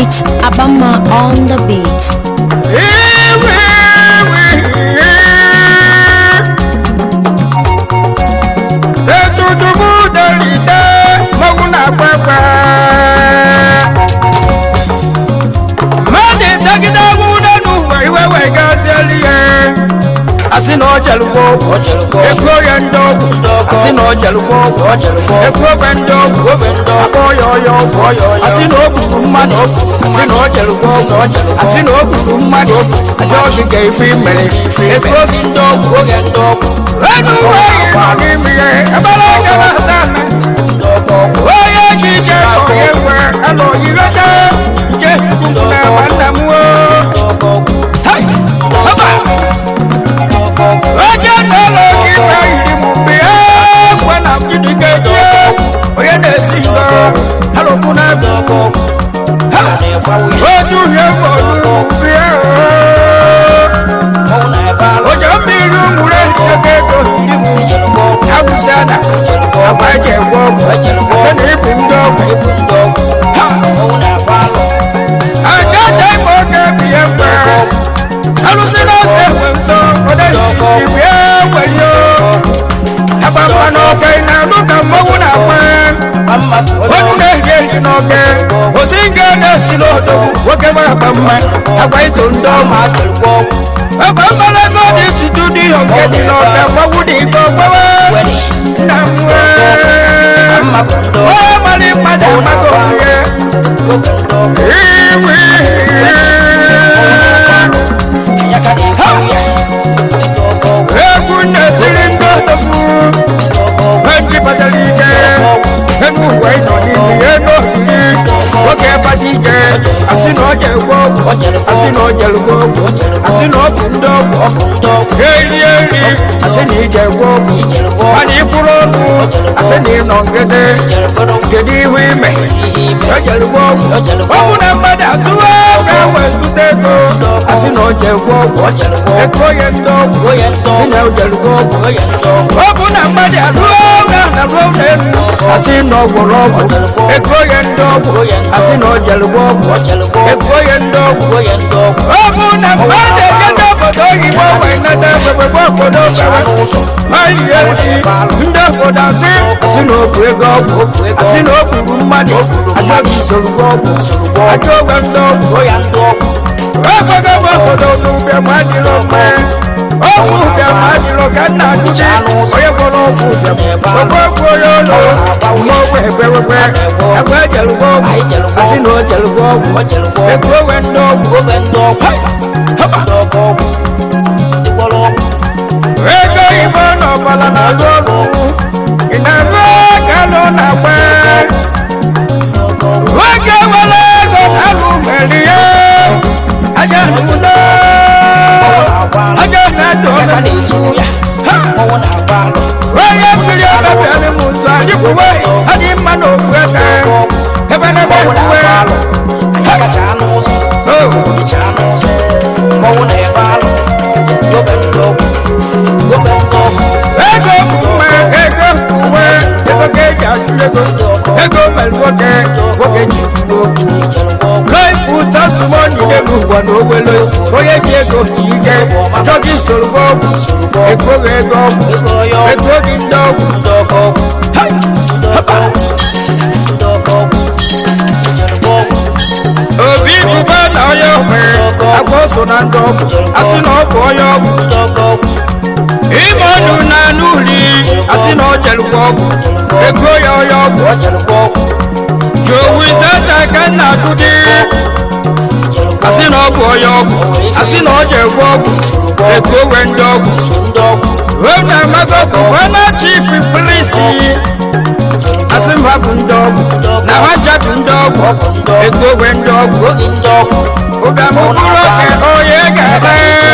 It's Abama on the beat. Iwe, iwe, etutu mụ dolide mmanwụ na-agba agba mmadụ dagide nwụde n'ụwa iwe wee gazieli ya asị na ọ jelugbo ego ya ndị ọgwụ asị na ọ jelugbo ego ofe ndị ọgwụ akpọ ya ọya ọgwụ asị na o gburu mmadụ asị na ọ jelugbo asị na o gburu mmadụ aja ogige ife mere ego gị ndị ọgwụ enu uwe yi nọ n'ime ya ebere aka na-ata onye ji ike ka onye nwe anọ yireta nje na nwanna m woo Hai! Haba! onye na-ụlọ gị na yiri m mgbe ya gwa na mjidi ga-eji onye na-esi ngo alụkwụ na ebe oju uhie bọọlụ mgbe ya ụjọ mmiri ụmụre ego ego yiri m abụsị ada agba eji egwe ọgwụ asị na ibu ndị ọgwụ aja aja ime oge biye mgbe alụsị na-ese enwe nsọ odezisi igwe ewelio agba mma n'oge ị na-anụ ka mmọnwụ na-agba onu na-ehi ehi n'oge osi nga na-esi n'odogwu nwoke ma agba mma agba iso ndị ọma agba mmanụ ego dị tutu dị ihe nke dị n'oge mmọnwụ dị ike ogbewe nna m wee onye mara mmadụ amaka onye iwe egwu na-etiri ndị odogwu eji batara ike enu uwe nọ n'ime enu oriri nwoke bata ike asị na ọ ga-egwe ọgwụ asị na ọ ga-erugbo ọgwụ asị na ọ bụ ndị ọgwụ eri eri asị na ị ga-egwe ọgwụ mana ịkwụrụ ọnụ asị na ị nọ ngede kedu ihu ime ọ ga-erugbo ọgwụ ọgwụ na mmadụ atụwa ga wee zụta ego asị na ọ ga-egwe ọgwụ ego onye ndị ọgwụ asị na ọ ga-erugbo ọgwụ ọ bụ na mmadụ arụọ na na ruo n'elu asị na ọ gwọrọ ọgwụ ego onye ndị ọgwụ asị na ọ ga-erugbo ọgwụ ego onye ndị ọgwụ ọ bụ na mmadụ eje n'obodo oyibo wee nata egbegbe obodo gara malie ndị obodo asị asị na okwu ego ọgwụ asị na o gburu mmadụ achọghị isoro ọgwụ achọ ogwe ndị ọgwụ ekweghị m obodo n'ụbịa ma adịrọ mma ọgwụ ụbịa ma adịrọ ka nna ajụjị onye gwọrọ ọgwụ ụbịa ogwe ọgwụ onye ụlọ mma ogwe ekwewekwe ekwe ejelugbo ọgwụ asị na o jelugbo ọgwụ ekwe owe ndị ọgwụ ego igbo n'ọbala na-alụ ọrụ ị na-arụ ka alụ na-agba nwoke nwere ego na-alụ mere ya aja n'ụlọ aja na-adụ ọnụ onye mmiri ọbịara m ụzọ adịkwuwe adị mma n'okwu eke ebe na ebe kwuwe ego bụ mma ego uwe ego ka eji achụ ego ego mere nwoke nwoke ji kwuo okwu life without money n'elu ụwa na owelo onye ji ego ji ike achọghị isoro gị ọgwụ ego gị ego ọgwụ ego gị ndị ọgwụ Hai! Hapa! obi bụba na onye ogbe agba so na ndị ọgwụ asị na ọ bụ onye ọgwụ ime ọnụ na anụ uri asị na ọ jelụkwa ọgwụ ego ya onye ọgwụ jowu isesa ka nna atụdị asị na ọ bụ onye ọgwụ asị na ọ jegwe ọgwụ ego we ndị ọgwụ wee na amago gọvanọ chief polisi asị m ha bụ ndị ọgwụ na ha ncha bụ ndị ọgwụ ego we ndị ọgwụ ụbịam mkpụrụ oke onye ga-ebe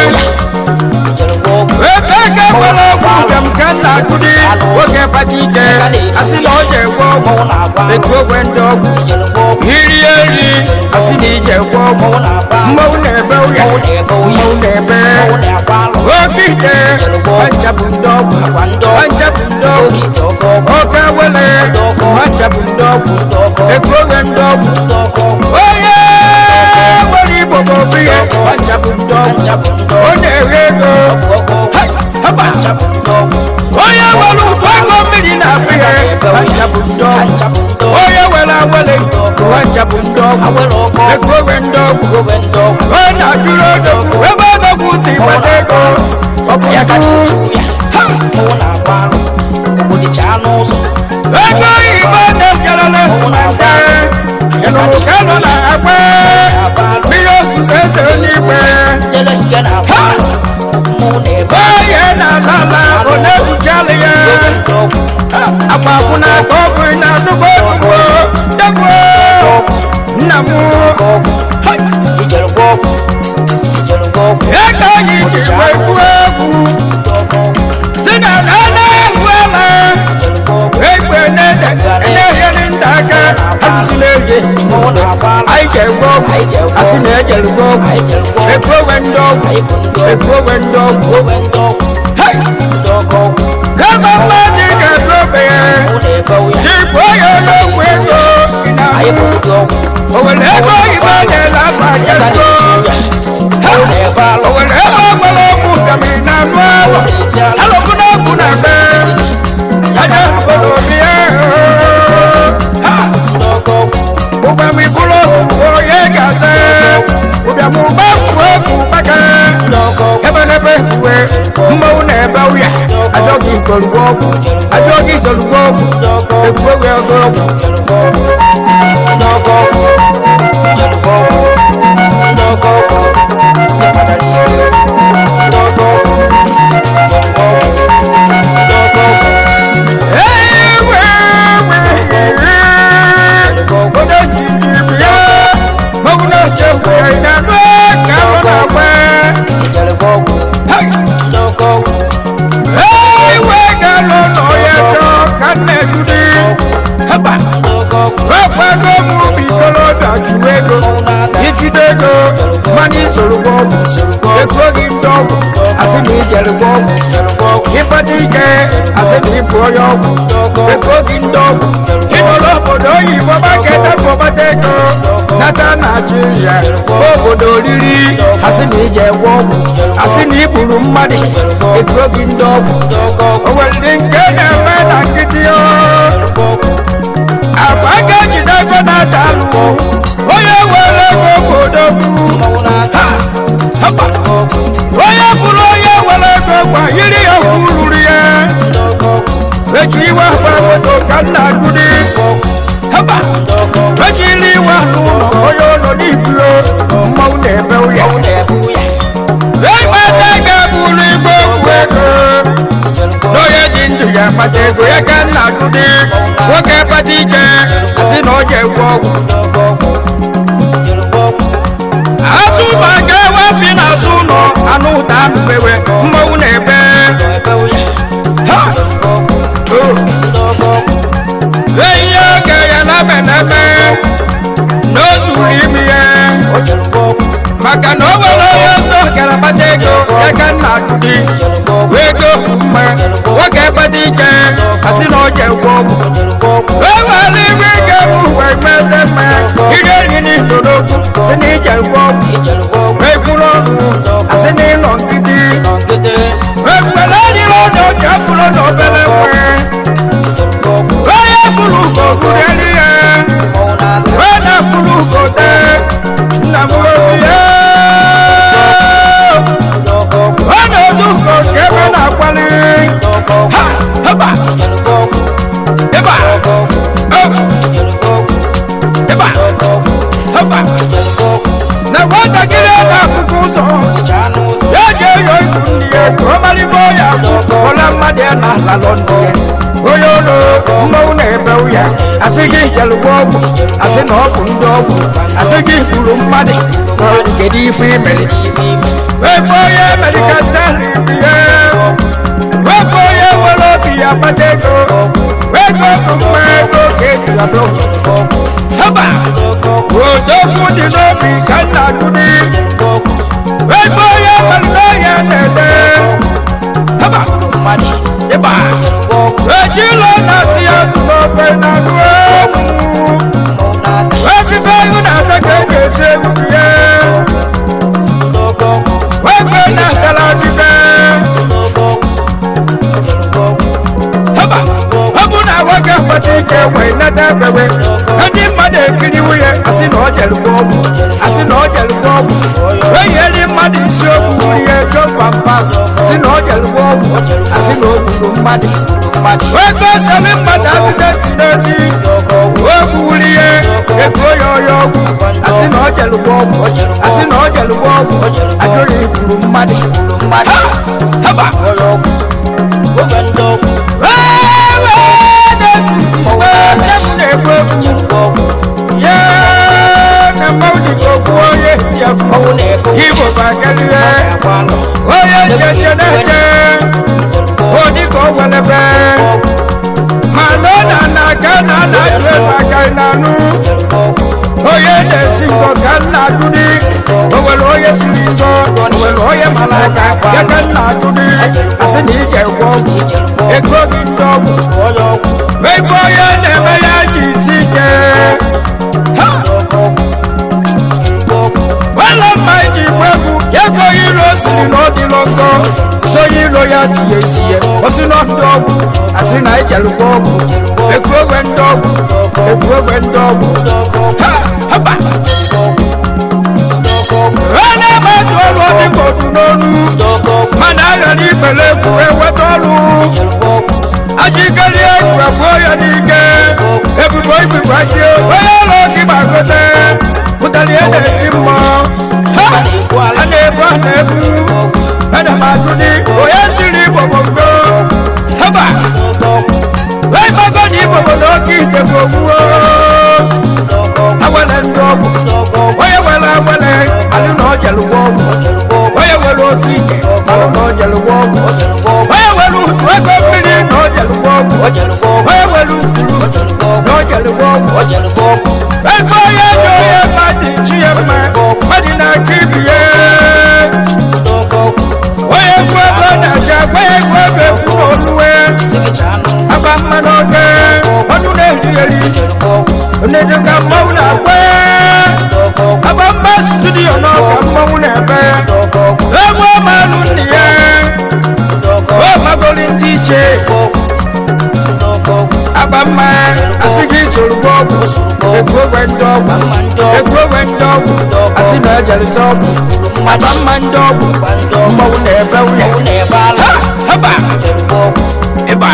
ebe ka gwara ọgwụ ụbịam ka nna atụdị oge bata ike asị na ọ jegwe ọgwụ ego we ndị ọgwụ iri eri asị na ije gwe ọgwụ mmanwụ na-ebe ụya mmanwụ na-ebe oke ite ọnja bụ ndị ọgwụ ọnja bụ ndị ọgwụ oke wele ọnja bụ ndị ọgwụ ego oge ndị ọgwụ onye ọ na-ere ego haba onye nwere ụgbọ ego mmiri na-abụ ya ha bụ ndị ọgwụ onye were awere ha nchapụ ndị ọgwụ ego owe ndị ọgwụ ọ na-ajụrụ odogwu ebe odogwu si gbata ego ọ bụ ya ka ndụ tutu ya mụ na-agba arụ ogbodicha n'ụzọ ego oyibo na-ejerela ntụmante ịnụrụ ka nọ na agba mmiri ozuzo eze n'igwe jele nke na-agba arụ mụ na-ebe onye na-ala ala ọ na-ebuchalị ya agbakwụna ka ọ bụ na nnukwu ozugbo degbuo nna m ijere gwa ọgwụ ijere gwa ọgwụ ego anyị ji wee gbuo egwu si na na na-egwu ala egbe na-ede na-enyere ndị aka abụsila eje mụ na-agba arụ anyị ga-egbu ọgwụ asị na ejere gbuo ọgwụ ekwowe ndị ọgwụ ekwowe ndị ọgwụ owe ndị ọgwụ Hey! ndị ọgọ ọgwụ kama mmadụ ga-ebu ogbenye mụ na-ebe ya Chikwu onye ọlọgwụ ego anyị bụ ndị ọgwụ o nwere ebe oyibo na-ele afọ ya ka ego na-eti ya mụ na-ebe alụ o nwere ebe ọgbara ọgwụ gamiri na anụ alụ na-eti alụ alụkwụ na ọgwụ na mbe anya obodo obi ya Ha! ndị ọgọ ọgwụ ụgbam ibulu onye ga-asa ụbịam ụgba fuo egwu maka ndị ọgọ ọgwụ ebe n'ebe uwe mmanwụ na-ebe ụya ajọghị ikolugbo ọgwụ ajọghị isolugbo ọgwụ ndị ọgọ ọgwụ egwu egwu ọgụ ọgwụ ijere gwa ọgwụ ndị ọgọ ọgwụ ijere gwa ọgwụ ndị ọgọ ọgwụ ndị kpatara ihe ndị ọgọ ọgwụ ijere gwa ọgwụ ndị ọgọ ọgwụ ewe obodo jiri ibu ya mmanwụ na-eche egwu ya na-anụ ka ọ na-agba ijere gwa ọgwụ ndị ọgọ ọgwụ ewe ga-alụ ụlọ ya chọ ka nna edudi haba ndị ọgọ ọgwụ wekwago m bitolobịa jụrụ ego ijide ego mana isoro gwa ọgwụ ego gị ndị ọgwụ asị na ijere gwa ọgwụ ijere gwa ọgwụ ịkpata ike asị na ịbụ onye ọgwụ ego gị ndị ọgwụ ịnọrọ obodo oyibo maketa kpọbata ego nata naijiria obodo oriri asị na ije gwa ọgwụ asị na igburu mmadụ ego gị ndị ọgwụ ndị ọgọ ọgwụ o nwere nke na-eme na nkịtị o agba aka jide ego na-ata alụ onye were ego obodo bụ mmanwụ na-ata hapa ọgwụ onye fụrụ onye were ego gwa yiri ya hụ ruru ya ndị ọgọ ọgwụ eji iwe akpa moto ka nna agụdị haba ndị ọgọ ọgwụ ejiri iwe n'ụlọ onye ụlọ n'iburo mmanwụ na-ebe ụya mmanwụ na-ebu ya ịkpata ego bụrụ igbe okwu ego ijere gwa ọgwụ n'onye ji ndụ ya akpata ego ya ka nna agụdị nwoke kpata ike asị na ọ ga-egwu ọgwụ ndị ọgọ ọgwụ ijere gwa ọgwụ atụba ga-ewe bi n'azụ ụlọ anụ ụda anụbewe mmanwụ na-ebe ebewu ya ha ijere gwa ọgwụ o ndị ọgọ ọgwụ ihe oge ya na-eme n'ebe na o zuru ime ya ijere gwa ọgwụ maka na o nwere onye ọsọ gara kpata ego ya ka nna akụdi ijere gwa ọgwụ ego mma nwoke kpata ike asị na ọ ji egwu ọgwụ ijere gwa ọgwụ e nwere igwe ike bụ wee mete mma ire nri n'ito n'okwu si na ije egwu ọgwụ ijere gwa ọgwụ ekwuru ọnụ asị na ịnọ nkịtị nọ nkịtị ekwere adịrị ọdụ ka bụrụ na obere nwe ijere gwa ọgwụ onye fụrụ ugo gụrịrị ya mmanwụ na-ata wee na fụrụ ugo tee nna m obi ya ndị ọgọ ọgwụ ọ na-edu ugo nke ebe na-akwali ndị ọgọ ọgwụ ha haba ijere gwa ọgwụ ịba ọgọ ọgwụ o ijere gwa ọgwụ ịba ọgọ ọgwụ haba ijere gwa ọgwụ na nwatakịrị a na-afụkwa ụzọ ọdịcha n'ụzọ ya ji eyo ibu ndị ya ka ọ malite ya ọla mmadụ ya na ala lọndụ ya onye ụlọ mmanwụ na-ebe ya asị gị jelụgwa ọgwụ asị na ọ bụ ndị ọgwụ asị gị gburu mmadụ kedu ife imere ime ime wefe onye medikantari bi ya wefe onye nwere obi ya kpata ego ego bụ mma ego ka eji abụ haba odogwu dị n'obi ka nna gụdị wefe onye nwere ya na-ede haba mmadụ ịba ejilo na-atị ya zụrụ ofe na anụ ewu mmanwụ na-ata efife ihu na-ata ka e ga-eti egwu ya ndị ọgọ ọgwụ wee na-ebewe ndị mmadụ ekiriwo ya asị na ọ jelụkwa ọgwụ asị na ọ jelụkwa ọgwụ eyieli mmadụ isi okwu ihe jompas asị na ọ jelụkwa ọgwụ asị na o gburu mmadụ ego sami mmadụ asidenti n'ozi okwu wuri ihe ego ya ọya ọgwụ asị na ọ jelụkwa ọgwụ asị na ọ jelụkwa ọgwụ ajụrụ igburu mmadụ Ha! haba Igbo bakalire onye njenje na-eje odika o welebe ma n'ọna na ka na na-ajụ ebe aka n'anụ onye na-esi ngọ ka nna ajụdị o nwere onye siri nsọ o nwere onye mara aka ya ka nna ajụdị asị na ije gwọ ọgwụ ego gị ndị ọgwụ ebe onye na-eme ya ji isi ike ha wala mma iji gba egwu ya ego ilo siri na ọ dịla ọzọ so ilo ya tinye isi ya osi na ndị ọgwụ asị na ijelụkwa ọgwụ ekwu ogwe ndị ọgwụ ekwu ogwe ndị ọgwụ ha haba ha na-eme etu ọrụ ọdịka odu n'onu mana aghara ikpere egwu eweta ọrụ ajikere egwu abụọ ya n'ike ebubo ibubo aji onye ụlọ gị ma gote pụtara ihe na-eti mmụọ ha a na-ebu a na-ebu ana m ajụ dị onye siri igbogbogbo haba wee gbago na igbogbogbo oke ite bụ ogbuo awele ndị ọgwụ onye were awele alụ na ọ jelụgwa ọgwụ onye were oke ite alụ na ọ jelụgwa ọgwụ onye were utu ego mmiri na ọ jelụgwa ọgwụ onye were ukuru na ọ jelụgwa ọgwụ efe onye ji onye mmadụ chi ya mma mmadụ na-aka ibi ya onye egwu ebe ọ na-aja onye egwu ebe ekwu na oluwe aba mma n'oge ọnụ na-eri eri onedo ka mmanwụ na-agba aba mma studio n'ọka mmanwụ na-ebe egwu ọmalụ nne ya o magori ndị iche aba mma asị gị soro gwa ọgwụ ekwu ogwe ndị ọgwụ ekwu ogwe ndị ọgwụ asị na ejerịta ọgwụ aba mma ndị ọgwụ mmanwụ na-ebe nwunye ha haba ịba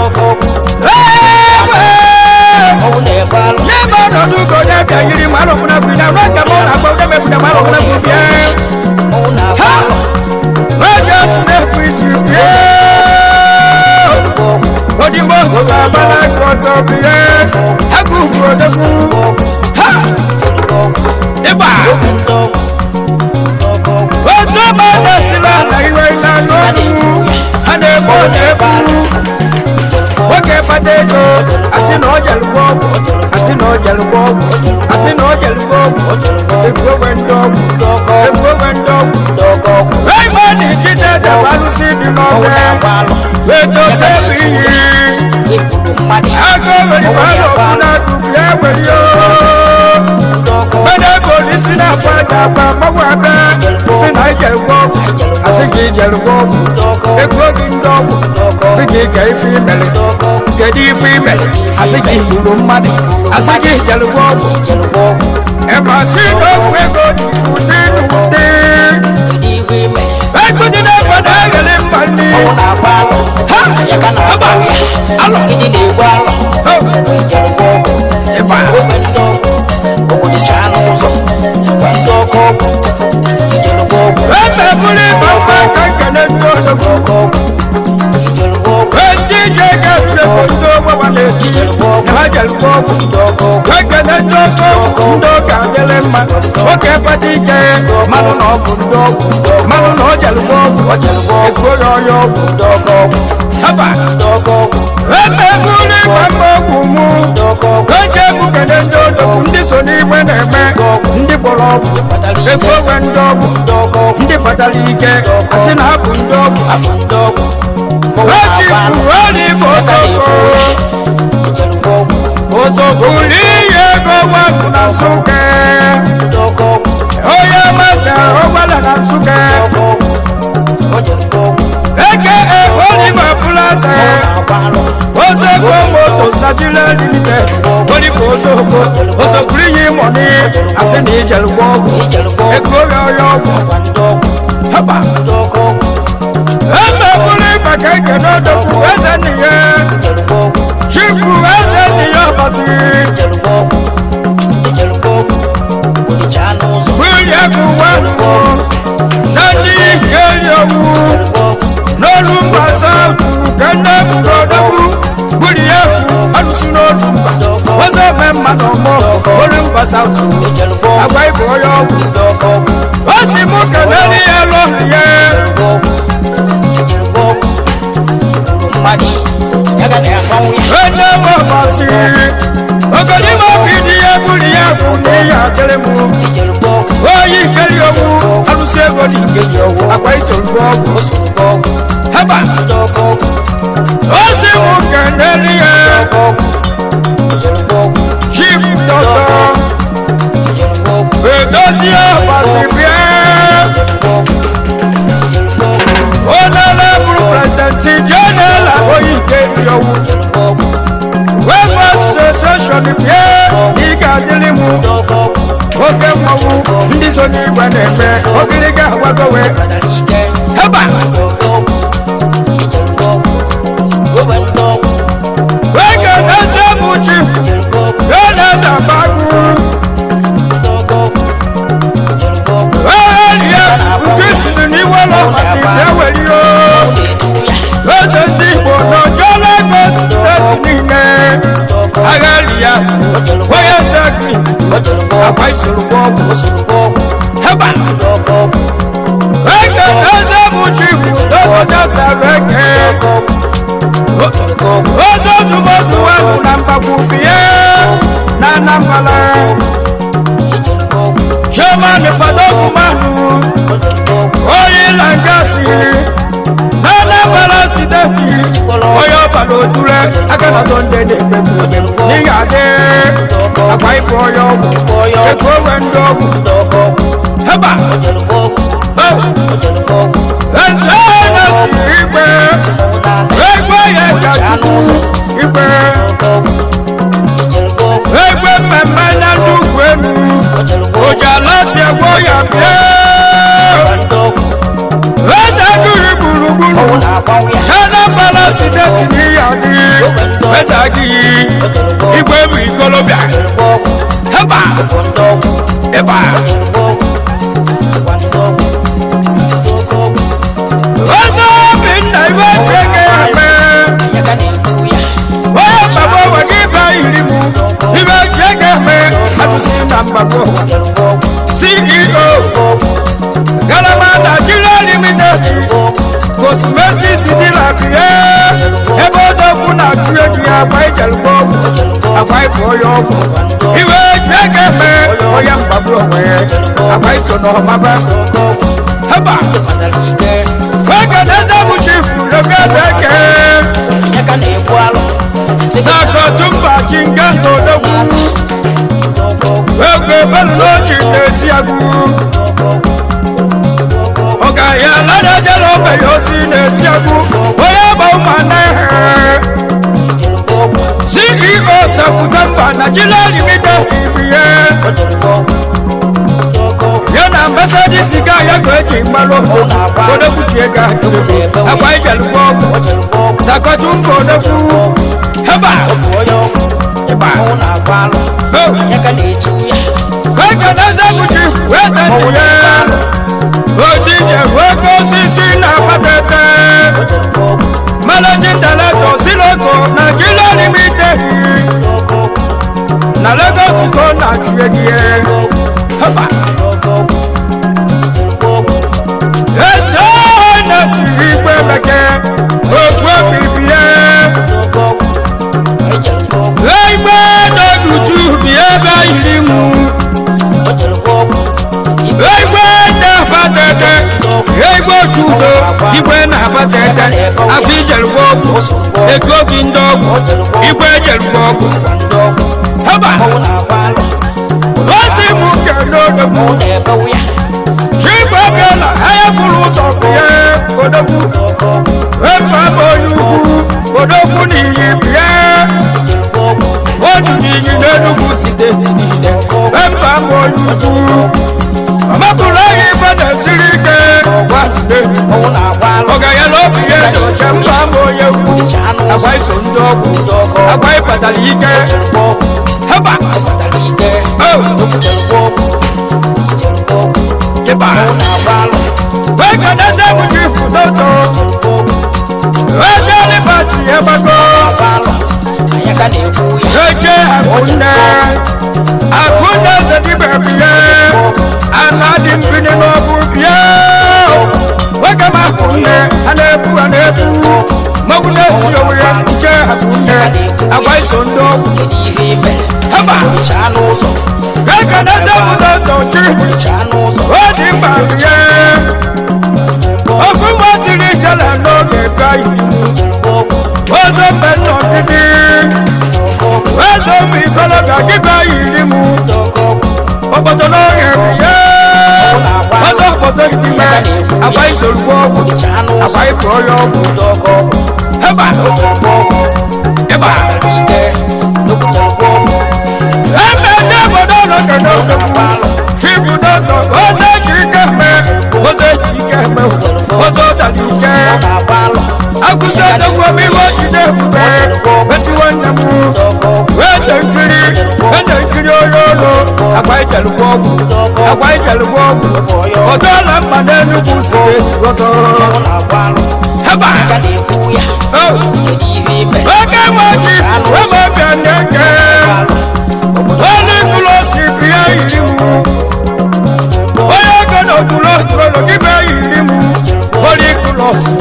n'ebe ọnọdụ ugo na-abịa yiri ma alụkwụna bụ na ruo ka mụ na-agba ụdị mepụta ma alụkwụna bụ bịa ha oje otu na-ekwu iji bịa odigbo ogogo agbala aka ọzọ bịa agụ ugwu odogwu ha ịba otu ọba na-etila ala iwe ila n'ọnụ ha na-egbu ọ na-egbu nwoke kpata ego asị na ọ jelụgwa ọgwụ asị na ọ jelụgwa ọgwụ asị na ọ jelụgwa ọgwụ ekwu ogwe ndị ọgwụ ekwu ogwe ndị ọgwụ ebe ọ na-ejide ede bụ alụsị dị n'ọbịa wetose bụ iyi agụ owere bụ alụ ọkụ na-atụbu ya were yo mmadụ ego n'isi na-akpa aja akpa mmanwụ abịa si na ijelụgwa ọgwụ asị ka ijelụgwa ọgwụ ekwu oge ndị ọgwụ asị ka ị ga ife imere kedu ife imere asị ka igburu mmadụ asị ka ijelụgwa ọgwụ ebe asị na okwu ego dị ụdị n'ụdị ego dị n'egbe na-eghele mba nri ha haba alọ ịba ebe bụrụ ịba mma ka nkene ndị odogwu ndị ji ego ebulego ndị ogbewa na-eti na ha jelụgwa ọgwụ ekene ndị oke ọgwụ ndị oge adịrị mma nwoke kpata ike mmanụ na ọgwụ ndị ọgwụ mmanụ na ọ jelụgwa ọgwụ ekwuo ya ọya ọgwụ haba ebe bụrụ ịgba mma ọgwụ mụ eji egwu kene ndị odogwu ndị so n'igwe na-eme ndị kpọrọ ọgwụ ekwu ogwe ndị ọgwụ ndị kpatara ike asị na hapụ ndị ọgwụ echifu ọrụ igbo ozoko ozoko n'ihi ego wapụ na nsụke onye masara ọgbala na nsụke eke oliva plaza ozoko motos nigeria limited ijelugbo ọgwụ ego ya ọya ọgwụ haba emebụrụ ịba ka ike n'odogwu eze nna ya chifu eze nna ya ọbasiri wili ego wenu na ndị ihe eri owu n'olu mba saụtụ ka nne bụrụ odogwu wili ego alụsi n'olu mba ọzọ eme mmadụ ọmụ olu mba saụtụ agba ibe onye ọgwụ o si mụ kenere ya lọhụ ya onye mụ ọbasiri ogonime obi dị ya bụrụ ya bụ n'ihe akịrị mụ oyi keri owu alụsi ego dị nkeji owu agba isolugbo ọgwụ heba o si mụ kenere ya chief dọkịta edozie ọbasi bịa onye bụrụ prezidenti jenela oyi keri owu wefa asosieshọn bịa ị ga-adịrị mụ oke mmọnwụ ndị so n'igwe na-eme ogiriga agwagowe heba wege eze bụ chief jenela bagụ ehelie nke siri n'iwe lọkasi bịa werio eze ndị igbo n'ọjọọ lagos steeti niile agha ya onye eze gị agba isoro ọgwụ heba eke eze bụ chifu n'obodo sara eke oze ndụmọdụ ahụ na mgbagbu bie na anambala chairman fadogumanụ onye langasi na anambala steeti onye ọbara odure aka na sọnde na-emegbu n'ihi adị agba ịbụ onye ọgwụ ego onwe ndị ọgwụ heba eze na-esiri ikpe egbe ya ka chukwu ikpe egbe mmemme na ndị ugwu elu ojalati egbo ya bịa eze duru gburugburu anambra steeti n'ihi adị eze adịghị igwe bụ ikolobịa heba ịba eze obinna ibe eke ya mee onye mgbagbo onwe gị bịa yiri m ibe ji ego eme adụsi na mgbagbo ceo galama nigeria limited cosmesis dị na bie ebe odogwu na-achụ ego ya agba ijelugbo ọgwụ agba ịbụ onye ọgwụ iwe ji ego eme onye mgbagbo onwe ya agba iso n'ọmaba heba oge na eze bụ chifu lokedo eke sakotumba jinga n'odogwu egwu ebelu n'ochi na-esi agụ ọga ya ladajala obe ya osi na-esi agụ onye gba ụmụana ehe ceo sakutemba nigeria limited ibiye ya na mbasadi siga ya ka eji mgbalụ odogwu ji ego ahụ agba ijelugbo ọgwụ sakotumba odogwu heba ịba ego na-eze bụ ji wee zendị ya odije wego osisi na-akpatete managing director siloko nigeria limited na lagos ko na-achụ ego ya heba eze na-esiri igwe bekee okwu obibi ya igbe n'odutu bi ebe yiri mu igbe na-abatete igbe ojudo igwe na-abatete afọ ijerugbo ọgwụ ego gị ndị ọgwụ igwe ejerugbo ọgwụ haba osi mụ kele odogwu chigwe bịala anya fụrụ ụzọ bịa odogwu efe ama onye ugwu odogwu n'iyi bịa odu n'iyi n'enugwu steeti niile efe ama bụ onye ukwu ọmapụrụ anyị ife na-esiri ike gwade ọnwụ na-agba alụ ọga ya na obi ya dị ọcha mba ama onye ukwu agwa iso ndị ọgwụ agwa ịbatara ike jerukwa ọgwụ heba ọkpatara ike Oh. jerukwa ọgwụ jerukwa ọgwụ ịba ọnwụ na-agba alụ wee ka na-ese bụ ji foto jerukwa ọgwụ wee jee libati egbago agba alụ anyị ka na-ekwu ya wee jee akunne akunne sedibe bie ana dị mbini n'ọbụ bie nwoke ma akunne a na-ebu a na-ebu mmanwụ na-eti onwe ya nche akunne agwa iso ndị ọgwụ kedu ihe i mere heba olichaa n'ụzọ wee ka na-ese bụ foto chi olichaa n'ụzọ o dị mkpa bie ofu nwa tiri jele n'oge gaghị jerukwa ọgwụ ozo mbe nnọgide ozo ụmụ ikolobịa dịka yiri m obodo n'oge biye ọzọ obodo idime agba isorugbo ọgwụ olichaa n'ụzọ agba ịpụọ ya ọgwụ ndị ọkọ ọgwụ heba jerukwa ọgwụ ịba ọkpatara ike jerukwa ọgwụ ebe ndị obodo n'oge n'oge agba alụ chibu n'oge ozo eji ike me ozo eji ike me ozo dara ike ọ na-agba alụ agụsị odogwu omi iwe ojide ebube esi nwanne m ndị ọkọ ọgwụ eze nkiri eze nkiri onye olu agba ijelugbo ọgwụ agba ijelugbo ọgwụ ọdọọla mma n'enugwu steeti ọzọ ọ na-agba alụ heba ka na-ekwu ya Oh. kedu ihe i mere oke nwaji ebe ọbịa na-eke onye mkpụrụ osi bịa yiri m onye ego na okpuru okpuru gị bịa yiri m onye mkpụrụ osi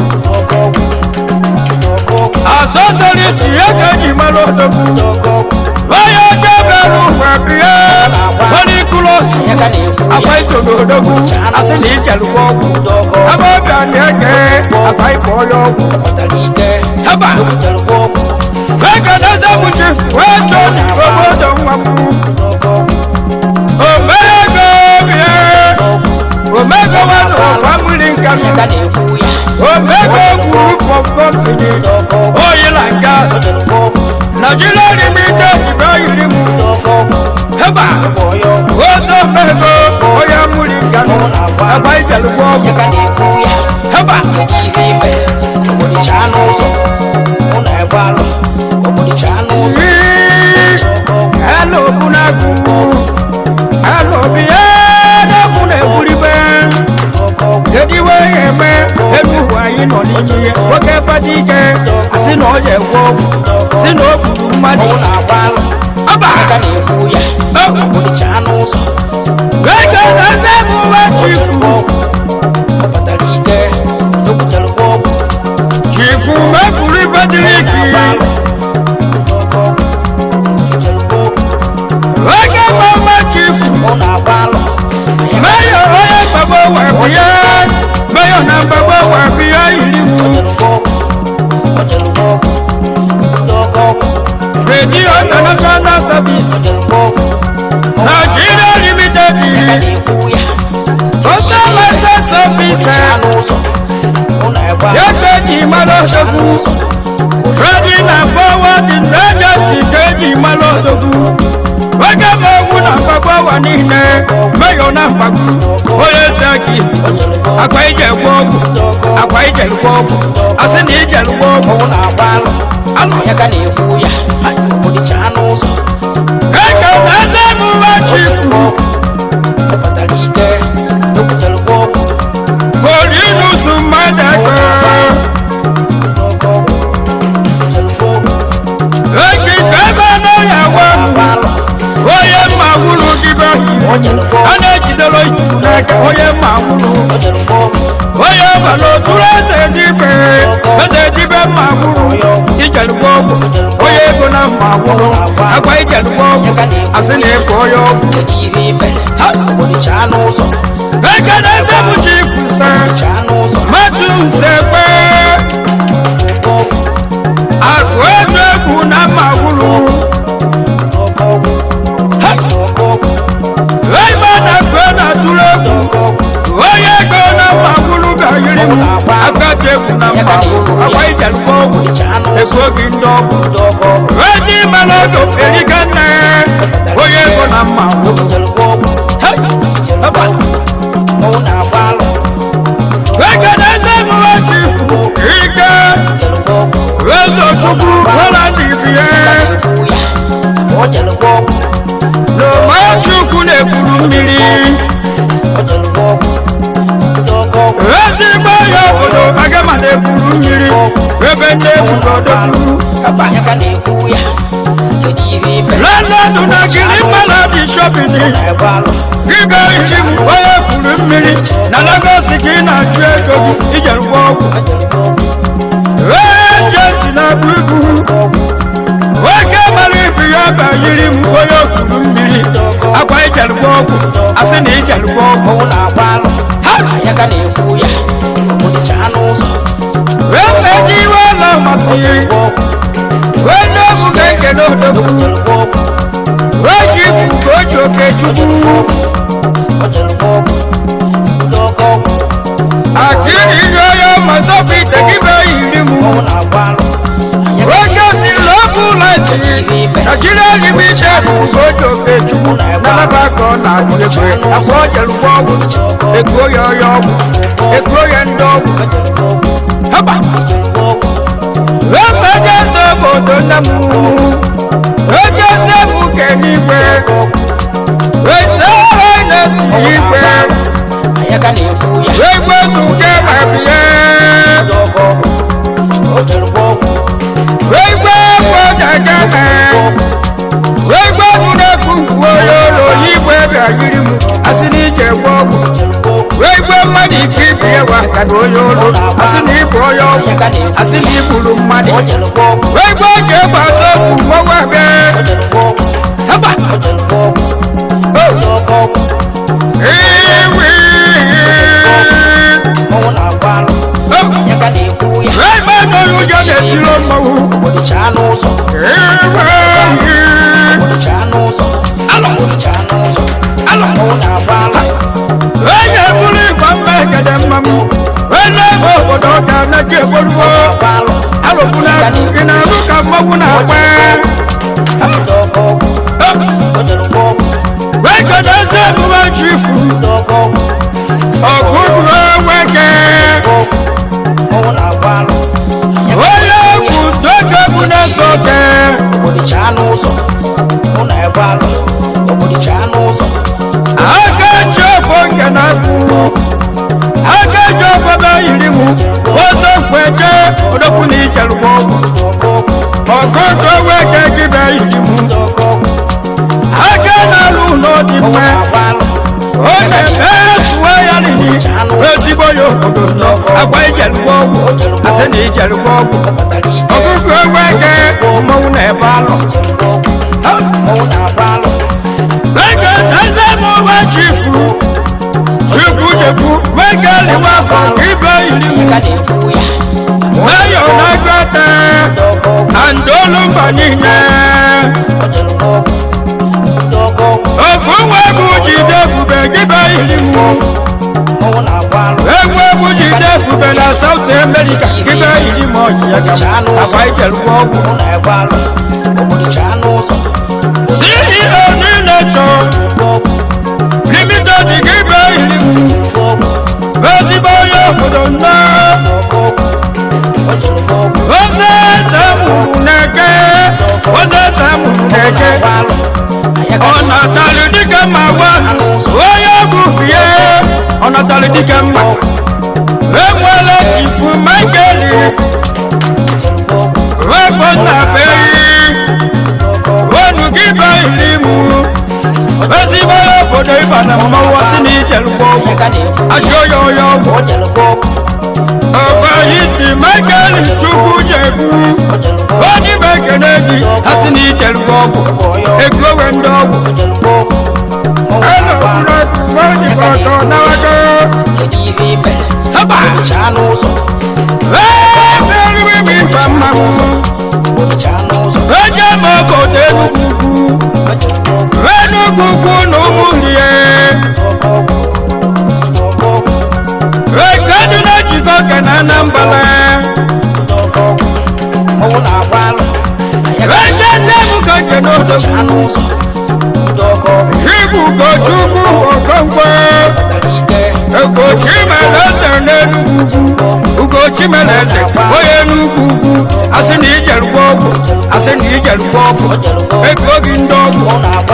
asọsọrọ isi ya ka eji mara odogwu onye oche bịara ụwa bịa onye mkpụrụ osi ya ka na-ekwu agba ya iso n'odogwu asị na ijelugbo ọgwụ ndị ọkọ ebe ọbịa na-eke agba ịkpọ onye ọgwụ ọkpatara ike heba jerukwa ọgwụ wee ka na-eze m chi wee too obodo nwa m ndị ọkọ ọgwụ omego bịa omego wazụ famili nkanụ ya ka na-ekwu ya omego group of company ndị ọkọ ọgwụ oil and gas jerukwa ọgwụ nigeria limited bịa yiri m ndị ọkọ ọgwụ heba bụ onye ọgwụ ozo omego onye mụrụ nkanụ agba ijelugbo ọgwụ ya ka na-ekwu ya heba kedu ihe i mere obolichaa n'ụzọ mụ na-egbe alụ obolichaa n'ụzọ Hello, Bunagu. Hello, Bia. Buna Buribe. Kedu iwe ya eme elu ụwa anyị nọ n'ime ya nwoke badike asị na ọ ya egwe ọgwụ si na o gburu mmadụ mụ na-agba alụ ọba ya ka na-ekwu ya obolichaa n'ụzọ ego na-eze m uwe chifu ọ kpatara ike ebutelụkwa ọgwụ chifu mepụrụ ife dịrị ike na-agba alụ ndị ọkọ ebutelụkwa ọgwụ oge mama chifu mụ na-agba alụ ya ka meyo onye mgbagbo wee bịa meyo na mgbagbo wee bịa yiri m otelụkwa ọgwụ otelụkwa ọgwụ ndị ọkọ ọgwụ Fredi International Service otelụkwa ọgwụ Nigeria Limited ya ka na-ekwu ya Postal License Officer obolichaa n'ụzọ mụ na-egbe alụ Yakeji Malodogwu Trading and Forwarding Agency Keji Malodogwu Oge ma ogwu na mgbagbo ụwa niile meyo na mgbagbo onye eze gị akwa ijelugbo ọgwụ akwa ijelugbo ọgwụ asị na ijelugbo ọgwụ mụ na-agba alụ alụ ya ka na-ekwu ya obolichaa n'ụzọ eke na eze emume chifu ọ kpatara ike ebutelụkwa ọgwụ Polinusu mmadụ ego ndị ọkọ ọgwụ ebutelụkwa ọgwụ Eki ebe n'ọya na-agba wa alụ onye mma wuru gị be otelụkwa a ọgwụ na-ejidere ijibu n'aka onye mma wuru otelụkwa ọgwụ onye gbara oturu eze dibe eze dibe mma wuru ijelugbo ọgwụ onye ego na mma wuru agwa ijelugbo ọgwụ asị na ịbụ onye ọgwụ kedu ihe i mere obolichaa n'ụzọ eke na eze bụ chifu sa chaa n'ụzọ matu nzekwe ọgwụ akụ ego egwu na mma wuru ndị ọkọ ọgwụ ndị ọkọ ọgwụ ebe na kwe na tụrụ egwu onye ego na mma wuru bịayiri m agadi egwu na mma wuru agwa ijelugbo ọgwụ obolichaa n'ụzọ ego gị ndị ọgwụ ndị ọkọ ọgwụ Ready Malodo Erigane onye ego na mma wuru obotelụkwa ọgwụ nne bugodogwu anya ka na-ekwu ya kedu ihe ime lọndọnụ na jiri mmanụ dị shọpin na-ebe alụ Ibe ichi m onye kwuru mmiri na Lagos ka ị na-achụ ego gị ijerukwa ọgwụ ejenti na bụ ibu nwoke mara ibu ya banyere m onye kwuru mmiri akwa ijerukwa ọgwụ asị na ijerukwa ọgwụ ọnwụ na-agba alụ anya ka na-ekwu ya obodo chaa n'ụzọ wee meji iwe ụlọ masịrị wee nye ọgwụ ga-ekele odogwu wee ji ifu ka o ji oke chukwu akiri ihe onye masọpụ ite gị be yiri m oke si lọbụ laiti naijiria n'ime iche n'ụzọ oji oke chukwu nalaba ka ọ na-agụ ekwe afọ o jerukwa ọgwụ ekuo ya ọya ọgwụ ekuo ya ndị ọgwụ haba wee mgbe eze obodo nne m oge eze bụ ke n'igwe eze ọhụrụ na-esi igwe anya ka na-ekwu ya wee gwezu nke ma bie wee gwe afọ dagana wee gwe bụ n'efu nkwuo ya ụlọ igwe bịa yiri m asị na ije gwe ọgwụ wee gwe mmadụ ike ibi ya wataga onye ụlọ asị na ịbụ onye ọgwụ asị na igburu mmadụ wee gwe oge egbe azọ bụ nwa bịa haba iwi wee gbe n'onye ụjọ na-etiri mmanwụ onye bụrụ ịgba mma egede mmanwụ wee na-ebe obodo ọka na-eji egborugo alụkwuna gị na-alụ ka mmanwụ na-agba wee kedu eze emume chifu ọgụgụ nweke onye egwu n'oge egwu na-eso oke obodo chaa n'ụzọ mụ na ebe alụ obodo chaa n'ụzọ aka ji ofo nke na-akwụ aka ji ofo be yiri m ọzọ nkweje odokwu na ijerugbo ọgụgụ nweke gị be yiri m aka na-alụ ụlọ dị mma ọ na-eme efuwe ya n'ihi ezigbo ya obodo nnọọ agba ijerugbo ọgwụ asị na ijerugbo ọgwụ ọgụgụ nweke mmanwụ na-ebe alụ Ege eze mụ nwa chifu chukwu jekwu wege liwa afọ ibe iri m meyo na-agata andolu mba niile ofu nwa bụ jide ebube gibe iri m egwu egwu jide ebube na saut amerika gibe iri m ọyịya ka akwa ijerukwa ọgwụ ceo niile chọ limited gibe iri m ezigbo onye obodo nnọọ oze eze mụrụ na-eke oze eze mụrụ na-eke ọ natalụ dịka mma gwa onye bụ bie ọ natalụ dịka mma enwela chifu maikeli wefọ na beyi onu gị ba iri mụ ezigbo onye obodo ịba na mmanwụ si na ijelugbo ọgwụ ajụ onye onye ọgwụ ọbayiti maikeli chukwu jebu onye ibe ekene gị ha si na ijelugbo ọgwụ egowe ndị ọgwụ elọbụlọbụ onye ọtọ n'aka haba emeriri m ịgba mmanwụ eje m obodo enugwu ugwu enugwu ugwu na ụmụlie ekedu na-ejikọ ke na anambra ejezi ebuka ke n'odogwu ibu ugochukwu okonkwo ugochimeleze n'enugwu ugwu ugochimeleze onye n'ugwu ugwu asị na ijerukwa ọgwụ asị na ijerukwa ọgwụ ego gị ndị ọgwụ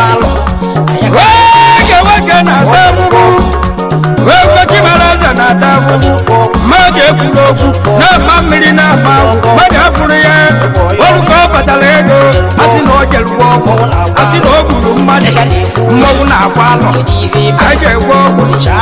nwoke nwoke na-ata ahụhụ wee gochimeleze na-ata ahụhụ mmadụ ekwuru okwu na-ama mmiri na-ama ahụ mmadụ mmadụ mmọnwụ na-agba alọ anyị ga-egwe ọgwụ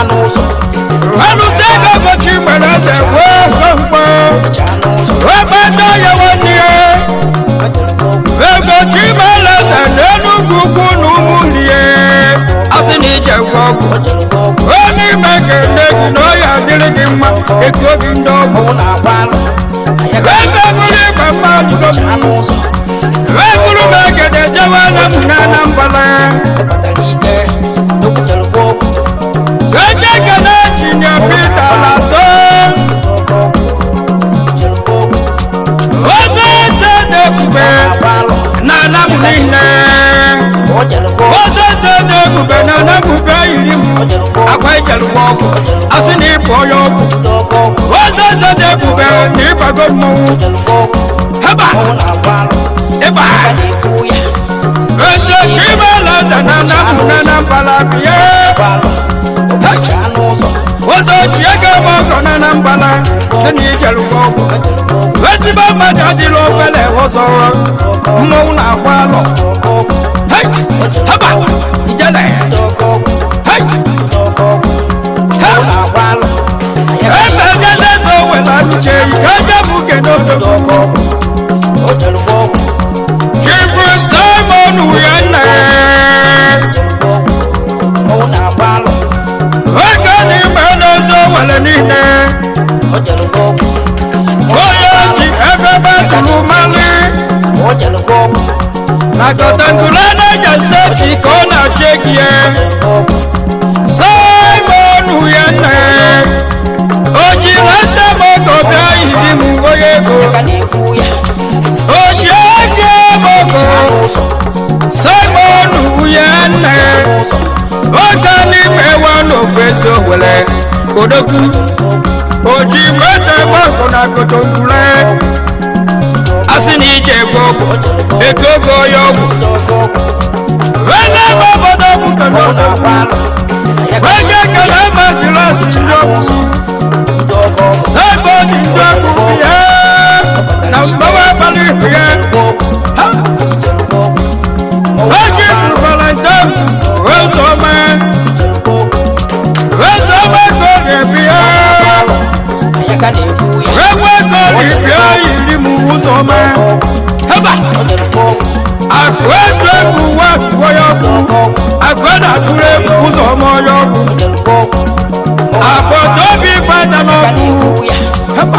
alụsị ego ụbọchị mere eze wee mkpọ ebe ndị ọya nwanne ya ego chimeleze n'enugwu ukwu na ụmụnne asị na ije gwe ọgwụ onye ime ga-ene gị na ọya adịrị gị mma ego gị ndị ọgwụ ebe bụrụ igwe mmadụ wee bụrụ m egede jewe na m na anambala eje ekene tinye pita laso oze eze na-ebube na anam niile oze eze na-ebube na anambube yiri m agwa ijelụwa ọgwụ asị na ịbụ onye ọgwụ oze eze na-ebube na ịgbago mmọnwụ heba ịba eze chimeleze na anam na anambala bie ụzọ ji ego ebe ọgọ na anambala si na ijelụwa ọgwụ ezigbo mmadụ adịla ofele ụzọ mmọnwụ na-agba alọ Hey! haba ijele Hey! ebe ejeze eze owela uche ike aja bụ uke n'odogo chifu simon ya nna oge n'ime n'eze owele niile onye ji efebe duru mali na kọtangula naija steeti ka ọ na-achị egie simon ya nna o ji rasa m ogo bịa yiri m onye ego o ji ego m ogo simon ya nna oge n'ime wa n'ofu ezi owele odogwu o ji moto gbọkọ na kotongula asị na ije ego ọgwụ ego ogo onye ọgwụ wele ebe obodo ọgwụ kedodo wege ekele ma gilasi ndị ọgwụ Somebody drop me here. Now mama bali here. Oji for Valentine. Where's all man? Where's all man go there be here? Where we go there be here? Yiri mu ụzọ man. Heba. Akwa eju egwu wa kwuo ya ọkụ. Akwa na-atụrụ egwu ụzọ ọma ya ọkụ. Agbata obi fada n'ọkụ. Heba.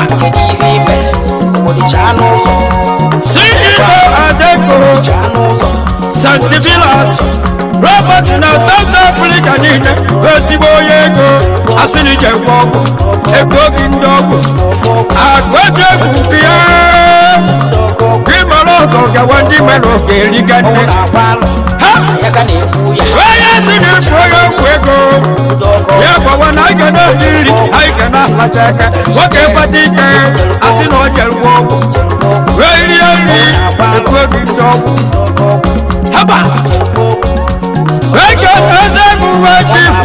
CEO Adeko. santivilas robert na south africa niile ezigbo onye ego asịrị gwa ọgwụ ego gị ndị ọgwụ agwado egwu mpi ya ịmara ọgọ gawa ndị mere oge eriga nne onye si na ịbụ onye ọgwụ ego ya gwawa na anyị ga na-eri nri anyị ga na-alacha aka nwoke kpata ike asị na ọ jere ọgwụ wee rie nri ego gị ndị ọgwụ haba eke eze bụ uwe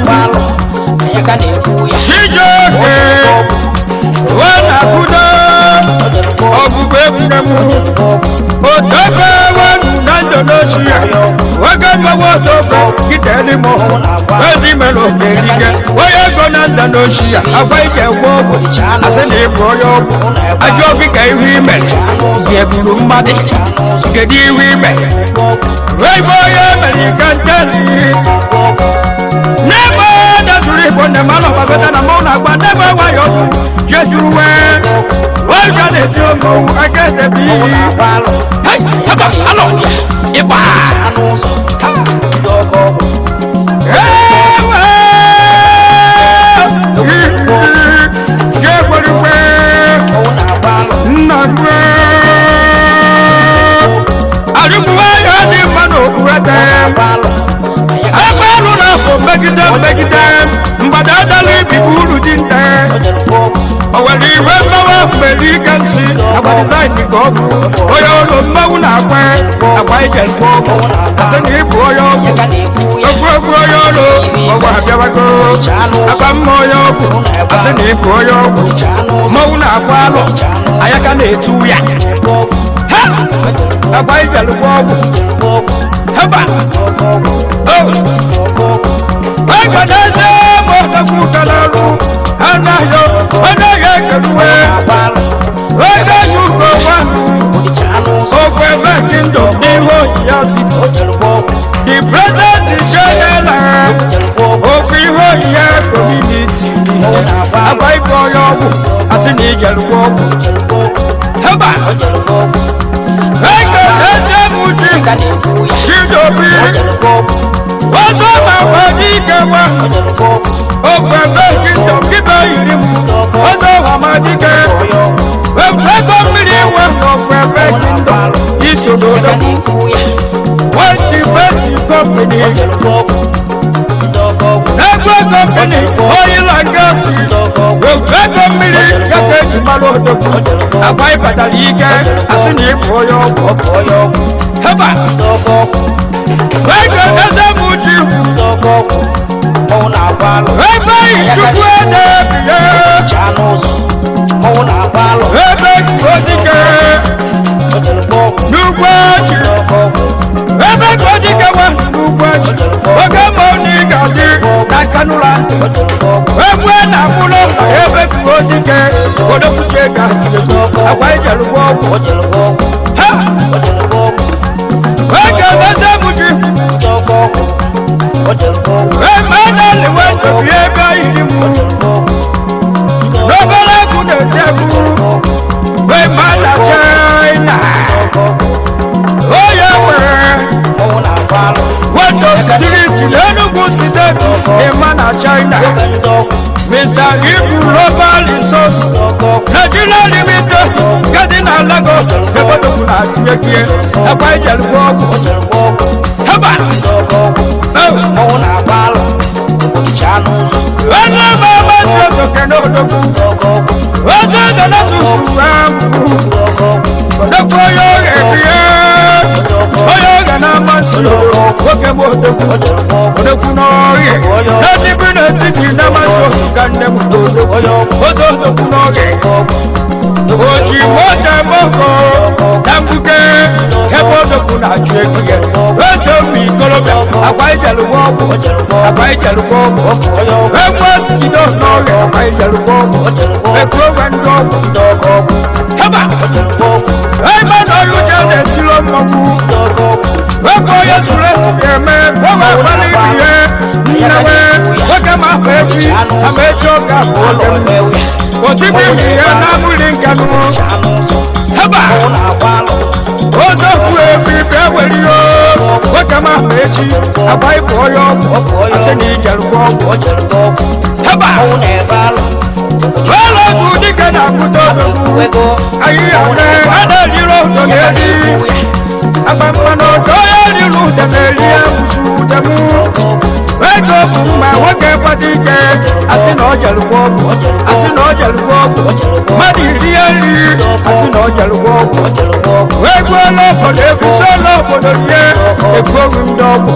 chifu chijioke wanakudo ọbụbụ ekwure m otofe wenu na ndonochi ya oge mgbawa otofe gideli m edi mere ogerige onye ego na ndonochi ya agwa ike gwa ọgwụ asị na ịbụ onye ọgwụ ajọ gị ka ihu ime ga-eburu mmadụ kedu ihu ime wegbe onye mere ike nteli n'ebe dazuru igbo nne m anọgbagota na mmanwụ na-agba n'ebe nwayọ ọgwụ jejuru wee oge na-eti ogowu aka edebe iyi Hei, haba, alo, ịgba ewe jegwerikwe nna rue arịgbuwe ya dị mma n'okpurete ebe elu na-apụ megide megide mgbada adala ibibu uru dị nte o nwere iwe mmawa mgbere ike nsị agba dizaịn ka ọ bụ onye ụlọ mmanwụ na-akwa agba ijelbe ọgwụ asị na ịbụ onye ọgwụ okwu okwu onye ọrụ ọgwụ abịawago akpa mma onye ọgwụ asị na ịbụ onye ọgwụ mmanwụ na-akwa alụ ayaka na-etu ya ha agba ijelbe ọgwụ haba agadaze mọdọkụ kalarụ anaghị anaghị ekeruwe ego ji ugo nwanụ okwu ebe kingdom n'ihu oyiya city the president general ofu ihe oyiye community agba ibe onye ọgwụ asị na ijerukwa ọgwụ haba ego eze m ji chidobi ọzọ ma gwa dike gwa ofu ebe kingdom kibe yiri m ọzọ hama dike ego mmiri nwe n'ofu ebe kingdom isododo wechi besi company ego company oil and gas ego mmiri ya ka eji mara odogwu agba ịbatara ike asị na ịbụ onye ọgwụ heba ego eze m ji ebe chukwu ede biye ebe juo dike n'ugbo ji ebe ka o dike nwa n'ugbo ji oge ma ọ na ị ga-adị na kanụla egwu na mkpụrụ ụlọ ebe ka o dike odokwuche ga agwa ijerugbo ọgwụ ha ege eze m ji eme na-eliwe ndobi ebe yiri m n'obere egwu na-esi egwu wee ma na china onye nwere weto striti n'enugwu steeti ịma na china mr ibu global resource nigeria limited gadi na lagos ebodogwu na ajuekie ebe ijelugbo ọgwụ heba ẹni bá bá ṣe òkè ní odogwu ojú ìdáná tún sùn odogwu yóò rẹ̀ bí ẹ́ oyè rẹ̀ náà máa ṣe òkè mú odogwu odogwu náà rẹ̀ láti bí náà títí náà máa ṣe òkè ní mú odogwu oṣù odogwu náà rẹ̀ òjì mọ́jà mọ́kọ̀ dàgbùkẹ́ kẹ́kọ̀ọ́ odogwu náà ju ekú yẹ ẹsẹ̀ omi ìkọlọ́bẹ̀ àgbà ìjẹ̀lúwọ́ ọ̀gbọ̀ àgbà ìjẹ̀lúwọ́ ọ̀gbọ̀ ẹgbẹ́ sìkìdọ̀ náà rẹ̀ àgbà ìjẹ̀lúwọ́ ọ̀gbọ̀ ẹ̀kú ọ̀gbẹ̀ ńdọ̀ ọ̀gbọ̀ hẹ́bà ẹgbẹ́ náà yóò jẹ́ ẹ̀ tí ló mọ̀ wú ẹgbẹ́ yẹsù rẹ̀ yẹ mẹ́ wọ́n máa pálí ibi yẹ níyàwẹ́ wọ́n kẹ́ máa pẹ́ jí àmọ́ ẹjọ́ ga ọ̀gbẹ̀ òtí bí ìyẹn náà múlí nkànú hẹ́bà ozo kwu efi bịa were ihe nwoke ma ma echi agba ịbụ onye ọgwụ asị na ijerugbo ọgwụ heba ụlọ ọgwụ dike na-akwụta odogwu ahịhịa nne a na-ejiri ụdọ ga-eri agba mmanụ ọdọ ya riri ụdọ na-eri ya bụzu ụdọmụ ego bụ mma nwoke kwado ike asị na ọ jerugbo ọgwụ asị na ọ jerugbo ọgwụ mmadụ iri ya nri asị na ọ jerugbo ọgwụ egwu ọla obodo ekwusi ọla obodo rie egwuoru ndị ọgwụ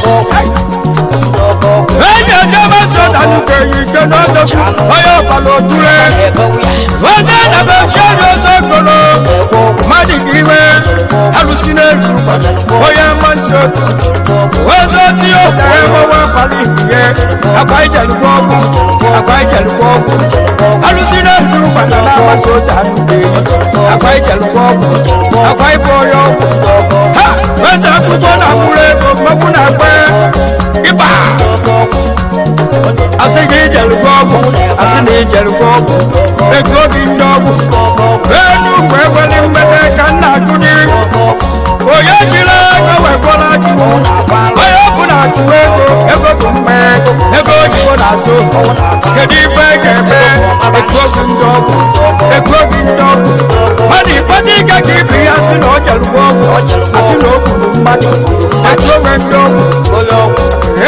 enyi ejebe sodanuke yi ike n'ọdọkwu onye ọbala otule oze na bechieri ozo golo mmadụ ga iwe alụsi n'elu onye mmasị ozo tinye ụtara enwewe abalị ihe agba ijelugbo ọgwụ agba ijelugbo ọgwụ alụsi n'elu gbada na-amasị ụdanuke agba ijelugbo ọgwụ agba ibe onye ọgwụ ha eze akwụkwọ na mkpụrụ ego mmegbu na agba ịba asị gị ijelugbo ọgwụ asị na ijelugbo ọgwụ ego gị ndị ọgwụ enu ugwu eweli mmete ka nna akụni onye jiri ego wekwara chụọ onye ọbụla chụọ ego ego bụ mma ego oyibo na-azụ kedu ife ga-eme ego gị ndị ọgwụ ego gị ndị ọgwụ mmadụ ịkpata ike ka ibi ya sị na ọ jelugbo ọgwụ asị na o gburu mmadụ ego gị ndị ọgwụ